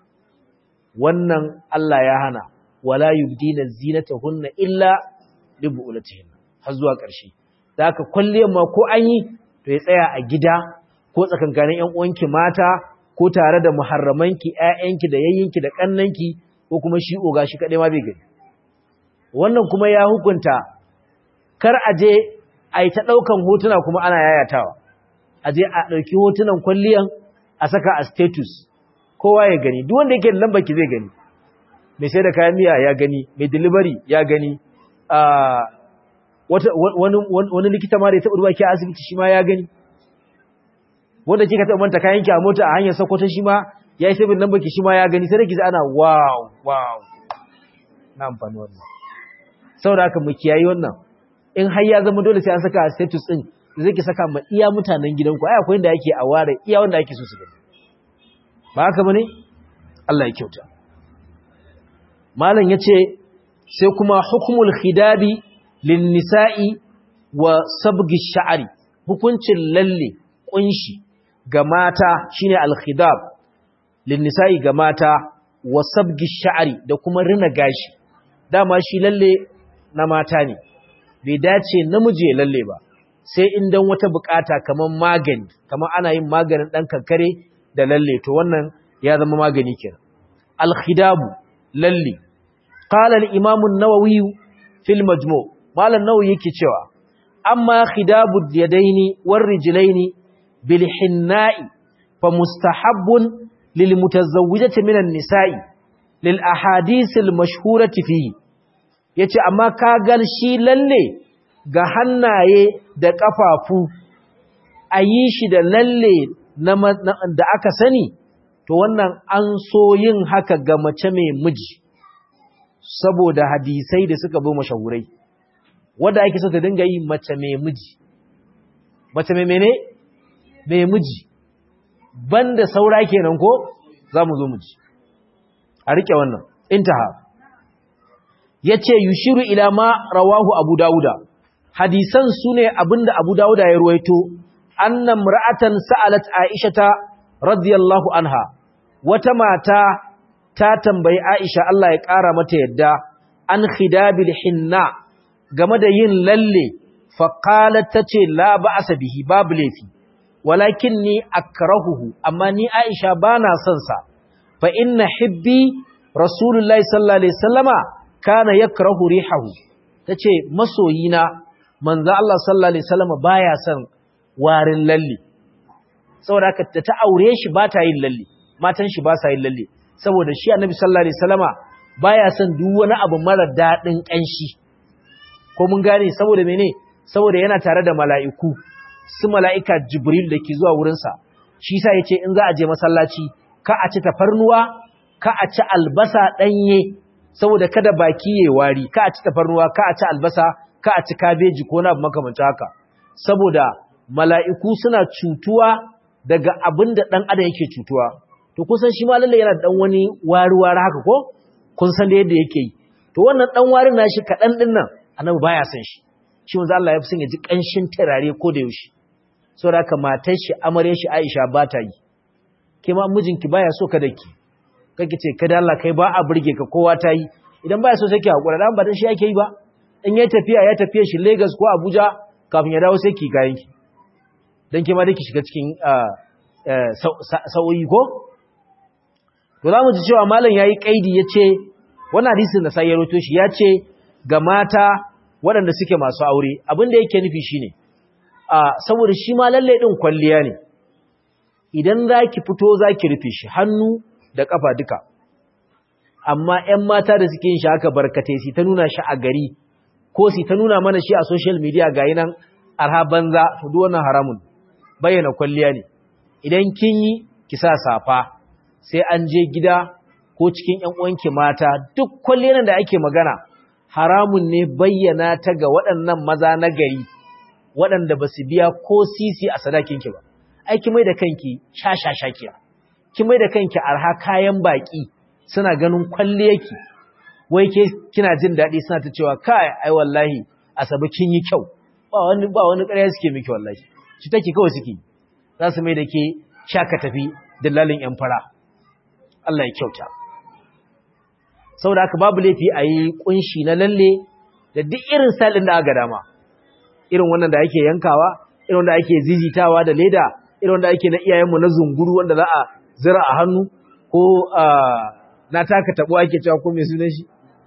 wannan Allah ya hana wala yubdina zinatahunna illa li bu'ulatihinna har zuwa ƙarshe da haka kwalliyar ma ko an yi to ya tsaya a gida ko tsakankanin ƴan uwanki mata ko tare da muharramanki ƴaƴanki da yayyinki da kannanki ko kuma shi oga shi kadai ma bai gani wannan kuma ya hukunta kar a je a yi ta ɗaukan hotuna kuma ana yayatawa a je a ɗauki hotunan kwalliyan a saka a status kowa ya gani duk wanda yake da lambar ki zai gani mai sai da kayan miya ya gani mai delivery ya gani wani likita ma da ya taɓa ruwa ki a asibiti shi ma ya gani wanda kika taɓa manta kayan ki a mota a hanyar sakwata shi ma ya yi sabin lambar ki shi ma ya gani sai da ki ji ana wow wow na amfani wannan saboda haka mu kiyayi wannan in har ya zama dole sai an saka a status din zai ki saka ma iya mutanen gidanku ai akwai inda yake a ware iya wanda ake so su gani ba haka bane Allah ya kyauta malam yace sai kuma hukmul khidabi lin nisa'i wa sabgi sha'ari hukuncin lalle kunshi ga mata shine al-khidab lin nisa'i ga mata wa sabgi sha'ari da kuma rina gashi dama shi lalle na mata ne bai dace namiji ya lalle ba sai in dan wata bukata kaman magani kaman ana yin maganin dan kankare da lalle to wannan ya zama magani kenan al-khidabu lalle qala al-imam an-nawawi fil majmu' malan nawawi yake cewa amma khidabu yadaini war rijlaini bil hinna'i fa mustahabbun lil mutazawwijati minan nisa'i lil ahadith al mashhurati fihi yace amma ka gal shi lalle ga hannaye da kafafu ayi shi da lalle da aka sani to wannan an so yin haka ga mace mai miji saboda hadisai da suka zo mashahurai wanda ake so ta dinga yi mace mai miji mace mai mene mai miji banda saura kenan ko za mu zo miji a rike wannan intaha yace yushiru ila ma rawahu abu dauda hadisan sune abinda abu dauda ya ruwaito anna mar'atan sa'alat aishata radiyallahu anha wata mata ta tambayi aisha Allah ya kara mata yadda an khidabil hinna game da yin lalle faqalat tace la ba'sa bihi babu lafi walakinni akrahuhu amma ni aisha bana son sa fa inna hibbi rasulullahi sallallahu alaihi wasallama kana yakrahu rihahu tace masoyina manzo Allah sallallahu alaihi wasallama baya son warin lalle saboda haka ta aure shi ba ta yin lalle matan shi ba sa yin lalle saboda shi annabi sallallahu alaihi wasallama baya son duk wani abu mara dadin kanshi ko mun gane saboda mene saboda yana tare da mala'iku su mala'ika jibril da ke zuwa wurinsa shi sa yace in za a je masallaci ka a ci tafarnuwa ka a ci albasa danye saboda kada baki yayi wari ka a ci tafarnuwa ka a ci albasa ka a ci kabeji ko na makamancin haka saboda mala'iku suna cutuwa daga abin da ɗan adam yake cutuwa to kusan shi ma lalle yana da ɗan wani wari-wari haka ko kun san da yadda yake yi to wannan ɗan warin na shi kaɗan ɗin nan annabi baya son shi shi wanzu Allah ya fi son ya ji ƙanshin turare ko da yaushe saboda haka matar shi amarya shi Aisha ba ta yi ke ma mijinki baya so ka da ki kake ce kada Allah kai ba a burge ka kowa ta yi idan baya so sai ki hakura dan ba dan shi yake yi ba in ya tafiya ya tafiya shi Lagos ko Abuja kafin ya dawo sai ki kayan ki dan ke ma dake shiga cikin sa'o'i ko to zamu ji cewa malam yayi kaidi yace wannan hadisin da sai ya roto shi yace ga mata waɗanda suke masu aure abin da yake nufi shine a saboda shi ma lalle din kwalliya ne idan zaki fito zaki rufe shi hannu da kafa duka amma ƴan mata da suke yin shi haka barkatai su ta nuna shi a gari ko su ta nuna mana shi a social media ga nan arha banza to duk wannan haramun bayyana kwalliya ne idan kin yi ki sa safa sai an je gida ko cikin ƴan uwanki mata duk kwalliyar da ake magana haramun ne bayyana ta ga waɗannan maza na gari waɗanda ba su biya ko sisi a sadakinki ba ai ki mai da kanki shashashakiya ki mai da kanki arha kayan baki suna ganin kwalliyarki wai ke kina jin daɗi suna ta cewa kai ai wallahi asabi kin yi kyau ba wani ba wani ƙarya suke miki wallahi ci take kawai suke za su mai da ke shaka tafi dillalin yan fara Allah ya kyauta saboda haka babu laifi a yi kunshi na lalle da duk irin salin da aka dama irin wannan da ake yankawa irin wanda ake zizitawa da leda irin wanda ake na iyayenmu na zunguru wanda za a zira a hannu ko na taka tabo ake cewa ko mai sunan shi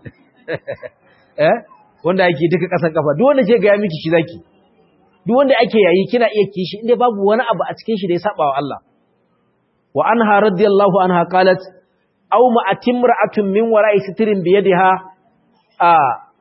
eh wanda ake duka kasan kafa duk wanda ke ga ya miki shi zaki duk wanda ake yayi kina iya kishi inda babu wani abu a cikin shi da ya saba wa Allah wa anha radiyallahu anha qalat aw ma atimra'atun min wara'i sitrin bi yadiha a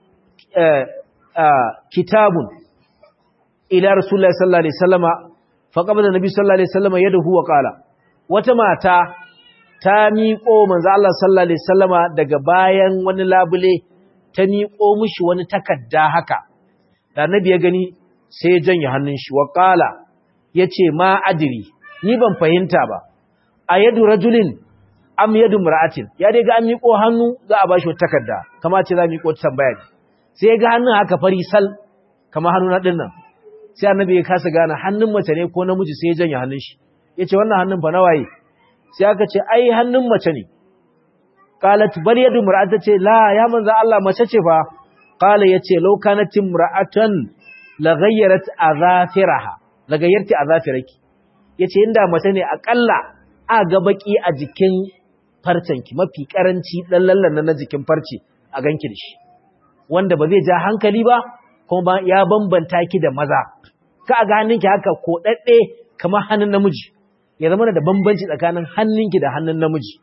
kitabun ila rasulullahi sallallahu alaihi wasallama faqabada nabi sallallahu alaihi wasallama yadahu wa qala wata mata ta miƙo manzo Allah sallallahu alaihi wasallama daga bayan wani labule ta miƙo mishi wani takarda haka da nabi ya gani sai ya janye hannun shi wa qala yace ma adri ni ban fahimta ba ayadu rajulin am yadu mar'atin ya dai ga an miƙo hannu za a bashi wata takarda kamar ce za mu miƙo tambaya ne sai ya ga hannun haka fari sal kamar hannun ɗin nan sai annabi ya kasa gane hannun mace ne ko namiji sai ya janye hannun shi ya ce wannan hannun fa na waye sai aka ce ai hannun mace ne qalat bal yadu mar'ata ce la ya manzo Allah mace ce fa qala yace law kanat imra'atan la ghayyarat azafiraha la gayyarti azafiraki yace inda mace ne akalla a ga baki a jikin farcenki mafi karanci dan lallan na jikin farce a ganki da shi wanda ba zai ja hankali ba kuma ya bambanta ki da maza ka ga hannunki haka ko dadde kamar hannun namiji ya zama da bambanci tsakanin hannunki da hannun namiji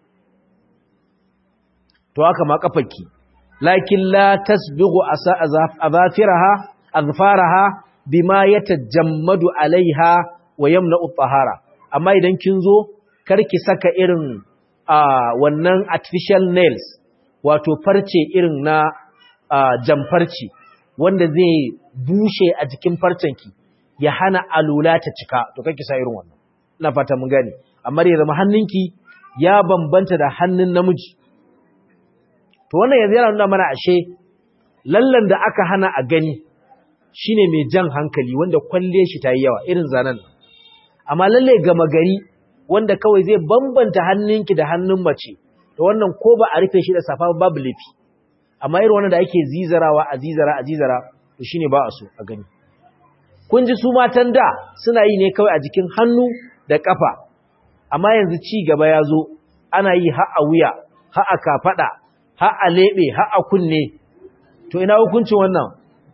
to haka ma kafarki lakin la tasbighu azafiraha azfaraha bima yatajammadu alaiha wa yamna'u tahara amma idan kin zo karki saka irin wannan artificial nails wato farce irin na jamfarci wanda zai bushe a jikin farcenki ya hana alula ta cika to kake sa irin wannan ina fata mun gane amma ya zama hannunki ya bambanta da hannun namiji to wannan yanzu yana nuna mana ashe lallan da aka hana a gani shine mai jan hankali wanda kwalle shi ta yi yawa irin zanen amma lalle gama gari wanda kawai zai bambanta hannunki da hannun mace to wannan ko ba a rufe shi da safa babu laifi amma irin wannan da ake zizarawa a zizara a zizara to shine ba a so a gani kun ji su matan da suna yi ne kawai a jikin hannu da kafa amma yanzu ci gaba ya zo ana yi har a wuya har a kafada har a lebe har a kunne to ina hukuncin wannan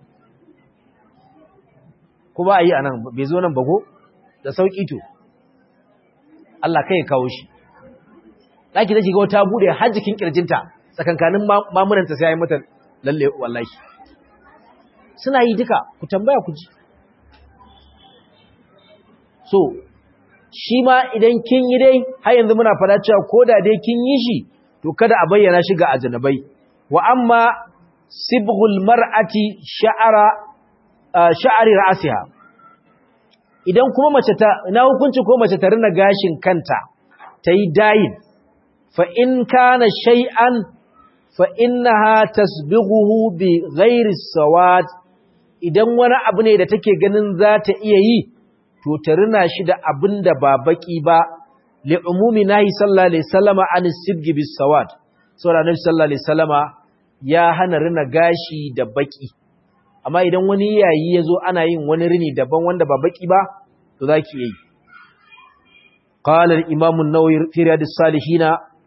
ko ba a yi anan bai zo nan ba ko da sauki to Allah kai ya kawo shi daki da shiga wata bude har jikin kirjinta tsakankanin mamunanta sai ya yi mata lalle wallahi suna yi duka ku tambaya ku ji so shi ma idan kin yi dai har yanzu muna fada cewa ko da dai kin yi shi to kada a bayyana shi ga ajnabai wa amma sibghul mar'ati sha'ara sha'ari ra'siha idan kuma mace ta ina hukunci ko mace ta rina gashin kanta tayi dayin fa in kana shay'an fa innaha tasbighuhu bi ghairi sawad idan wani abu ne da take ganin za ta iya yi to ta rina shi da abin da ba baki ba li umumi nahi sallallahu alaihi wasallama an sibgi bis sawad saboda nabi sallallahu alaihi wasallama ya hana rina gashi da baki amma idan wani yayi yazo ana yin wani rini daban wanda ba baki ba to zaki yi qala al-imam an-nawawi fi riyadus salihin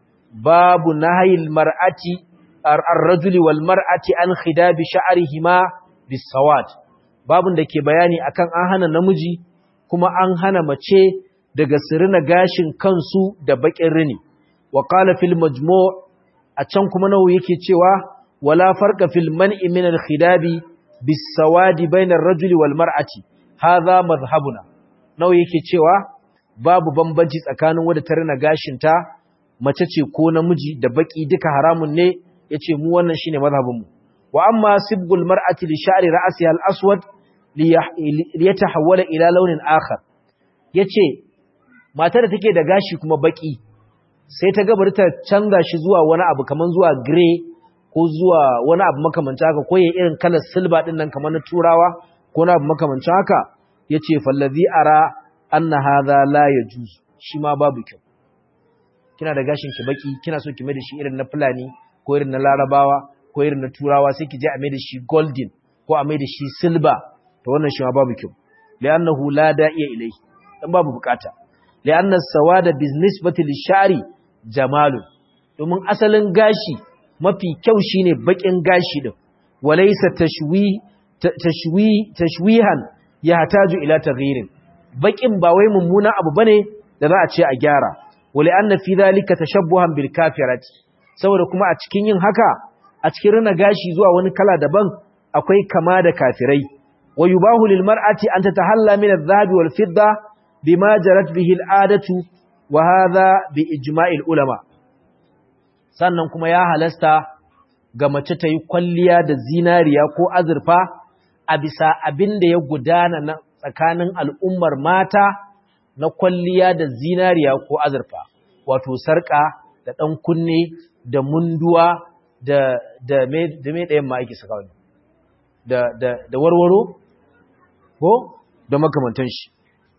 babu nahyi al-mar'ati ar-rajuli wal mar'ati an khidabi sha'rihima bis sawad babun da ke bayani akan an hana namiji kuma an hana mace daga sirina gashin kansu da bakin rini wa qala fil majmu' a can kuma nawu yake cewa wala farqa fil man'i min al khidabi bis sawadi bayna ar rajuli wal mar'ati hadha madhhabuna nawu yake cewa babu bambanci tsakanin wanda ta rina gashin ta mace ce ko namiji da baki duka haramun ne yace mu wannan shine mazhabin mu wa amma sibgul mar'ati li sha'ri ra'siha al aswad liyatahawwala ila launin akhar yace matar da take da gashi kuma baki sai ta gabar ta canza shi zuwa wani abu kaman zuwa gray ko zuwa wani abu makamancin haka ko yayin irin kalar silver din nan kaman na turawa ko na abu makamancin haka yace fallazi ara anna hadha la yajuz shi ma babu kyau kina da gashin ki baki kina so ki mai da shi irin na fulani ko irin na larabawa ko irin na turawa sai ki je a mai da shi golden ko a mai da shi silver to wannan shi ma babu kyau li'annahu la da'iya ilai dan babu bukata li'anna sawada biznisbati lishari jamalun domin asalin gashi mafi kyau shine bakin gashi din walaysa tashwi tashwi tashwihan yahtaju ila taghyirin bakin ba wai mummuna abu bane da za a ce a gyara wali'anna fi dhalika tashabbuhan bil kafirati saboda kuma a cikin yin haka a cikin rina gashi zuwa wani kala daban akwai kama da kafirai ويباه للمرأة أن تتحلى من الذهب والفضة بما جرت به العادة وهذا بإجماع العلماء sannan kuma ya halasta ga mace ta yi kwalliya da zinariya ko azurfa a bisa abin da ya gudana na tsakanin al'ummar mata na kwalliya da zinariya ko azurfa wato sarƙa da ɗan kunne da munduwa da da me ɗayan ma ake saka wani da da da warwaro ko da makamantan shi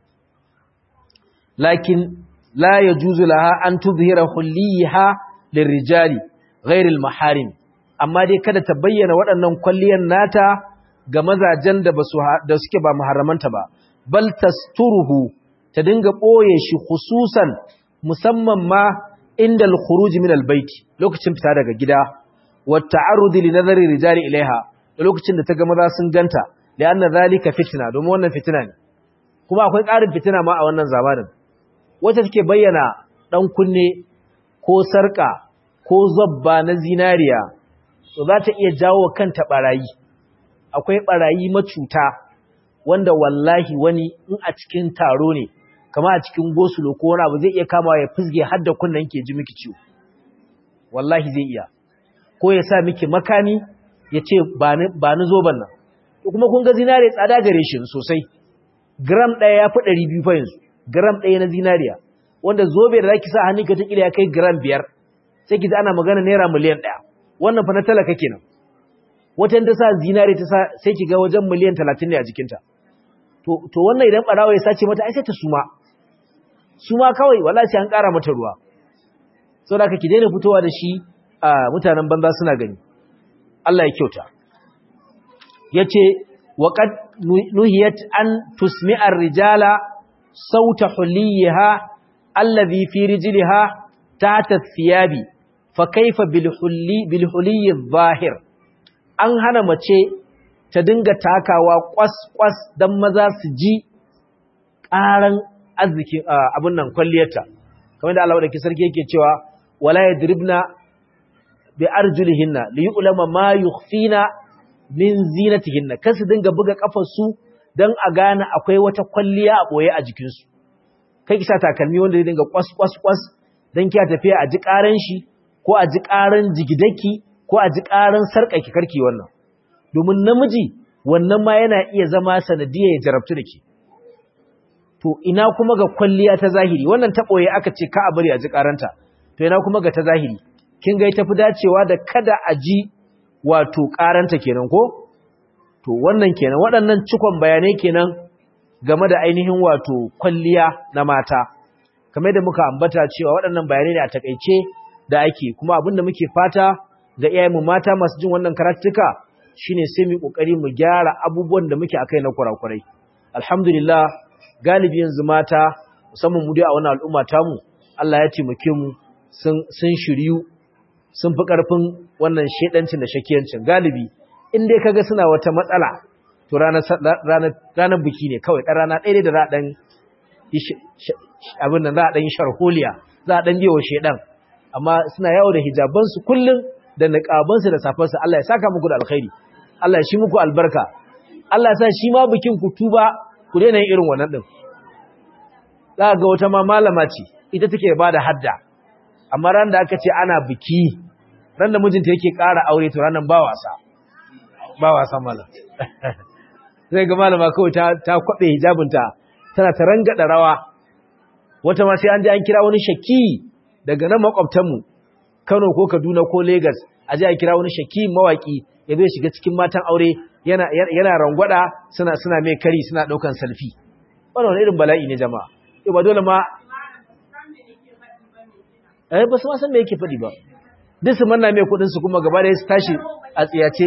lakin la yajuzu laha an tuzhira hulliha lirrijali ghairil maharim amma dai kada ta bayyana waɗannan kwalliyan nata ga mazajen da basu da suke ba muharramanta ba bal tasturuhu ta dinga boye shi khususan musamman ma inda al-khuruj min al-bayt lokacin fita daga gida wa ta'arrud li nazari rijali ilaiha da lokacin da ta ga maza sun ganta lianna zalika fitna domin wannan fitina ne kuma akwai ƙarin fitina ma a wannan zamanin wacce take bayyana dan kunne ko sarka ko zabba na zinariya to za ta iya jawo kanta barayi akwai barayi macuta wanda wallahi wani in a cikin taro ne kama a cikin gosulo ko wani abu zai iya kama ya fizge har da kunnen ke ji miki ciwo wallahi zai iya ko ya sa miki makami ya ce ba ni zoban nan kuma kun ga zinariya tsada gare shi sosai gram ɗaya ya fi ɗari biyu fa yanzu gram ɗaya na zinariya wanda zobe da za ki sa hannun ka ta ya kai gram biyar sai ki ana magana naira miliyan ɗaya wannan fa na talaka kenan watan ta sa zinare ta sa sai ki ga wajen miliyan talatin ne a jikinta to wannan idan ɓarawa ya sace mata ai sai ta suma suma kawai wala sai an ƙara mata ruwa sau da ki daina fitowa da shi a mutanen banza suna gani Allah ya kyauta ya ce waƙad nuhiyat an tusmi'ar rijala sauta huliyiha allazi fi rijliha ta thiyabi fa kaifa bil huliyyi zahir an hana mace ta dinga takawa kwas-kwas don maza su ji ƙaran arzikin abin nan kwalliyarta kamar da Allah da sarki yake cewa wala yadribna bi arjulihinna li yu'lama ma yukhfina min zinatihinna kan su dinga buga kafar su dan a gane akwai wata kwalliya a boye a jikin su kai ki sa takalmi wanda zai dinga kwas-kwas-kwas dan kiya tafiya a ji ƙaran shi ko a ji ƙaran jigidaki ko a ji ƙaran sarƙaki karki wannan domin namiji wannan ma yana iya zama sanadiyar ya jarabtu da ke to ina kuma ga kwalliya ta zahiri wannan ta ɓoye aka ce ka a bari a ji ƙaranta to ina kuma ga ta zahiri kin ga tafi dacewa da kada a ji wato ƙaranta kenan ko to wannan kenan waɗannan cikon bayanai kenan game da ainihin wato kwalliya na mata kamar da muka ambata cewa waɗannan bayanai ne a takaice da ake kuma abin da muke fata ga iyayenmu mata masu jin wannan karatuka shine sai mu kokari mu gyara abubuwan da muke akai na kurakurai alhamdulillah galibi yanzu mata musamman mu dai a wannan al'umma tamu Allah ya taimake mu sun sun shiryu sun fi karfin wannan shedancin da shakiyancin galibi in dai kaga suna wata matsala to ranar ranar ranar biki ne kawai dan rana ɗaya da za a dan abin nan za a dan yi sharholiya za a dan biyo shedan amma suna yawo da hijabansu kullum da niqabansu da safarsu Allah ya saka muku da alkhairi Allah ya shi muku albarka Allah ya sa shi ma bikin ku tuba ku daina yin irin wannan din za ga wata ma malama ce ita take ba da hadda amma ran da aka ce ana biki ran da mijinta yake ƙara aure to ranan ba wasa ba wasa mala zai ga malama kawai ta ta kwabe hijabinta tana ta rangada rawa wata ma sai an je an kira wani shaki daga nan makwabtanmu Kano ko Kaduna ko Lagos a je a kira wani shaki mawaki ya zai shiga cikin matan aure yana yana rangwada suna suna mai kari suna daukan selfie wannan wani irin bala'i ne jama'a to ba dole ma eh ba su ma san me yake fadi ba duk su manna mai kudin su kuma gaba da su tashi a tsiyace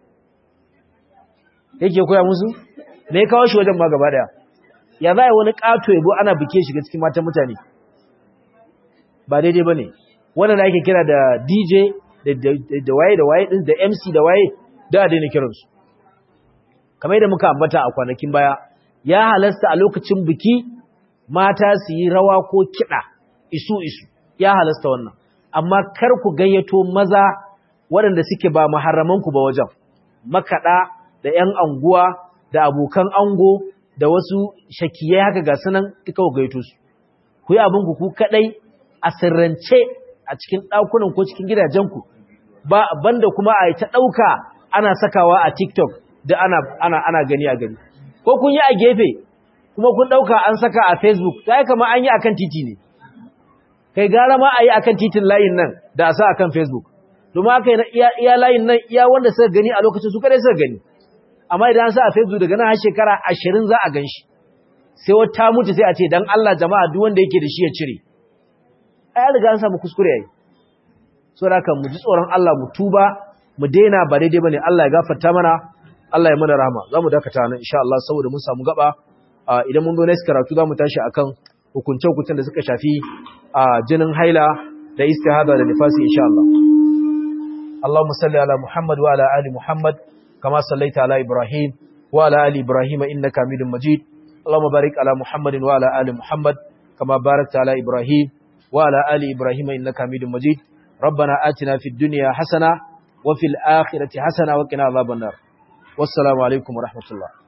yake koya musu me ya kawo shi wajen ma gaba daya ya za wani kato yabo ana bike shiga cikin matan mutane ba daidai ba ne wannan da ake kira da dj da waye da waye da mc da waye da a daina kiransu kamar yadda muka ambata a kwanakin baya ya halasta a lokacin biki mata su yi rawa ko kiɗa isu isu ya halasta wannan amma kar ku gayyato maza waɗanda suke ba maharamanku ba wajen makaɗa da 'yan anguwa da abokan ango da wasu shakiyai haka ga sunan duka ku gayyato su ku yi abinku ku kaɗai a sirrance a cikin ɗakunan ko cikin gidajenku ba banda kuma a ta ɗauka ana sakawa a TikTok da ana ana ana gani a gani ko kun yi a gefe kuma kun ɗauka an saka a Facebook ta yi kama an yi akan titi ne kai gara ma a yi akan titin layin nan da a sa akan Facebook domin aka yi iya layin nan iya wanda suka gani a lokacin su kadai suka gani amma idan sa a facebook daga nan har shekara ashirin za a gan shi sai wata mutu sai a ce dan Allah jama'a duk wanda yake da shi ya cire ai riga an samu kuskure yayi so da kan mu ji tsoron Allah mu tuba mu daina ba daidai bane Allah ya gafarta mana Allah ya mana rahama zamu dakata nan insha Allah saboda mun samu gaba idan mun zo next karatu zamu tashi akan hukunce hukuncen da suka shafi jinin haila da istihada da nifasi insha Allah Allahumma salli ala Muhammad wa ala ali Muhammad kama sallaita ala Ibrahim wa ala ali Ibrahim innaka Hamidum Majid اللهم بارك على محمد وعلى آل محمد كما باركت على إبراهيم وعلى آل إبراهيم إنك حميد مجيد ربنا آتنا في الدنيا حسنة وفي الآخرة حسنة وقنا عذاب النار والسلام عليكم ورحمة الله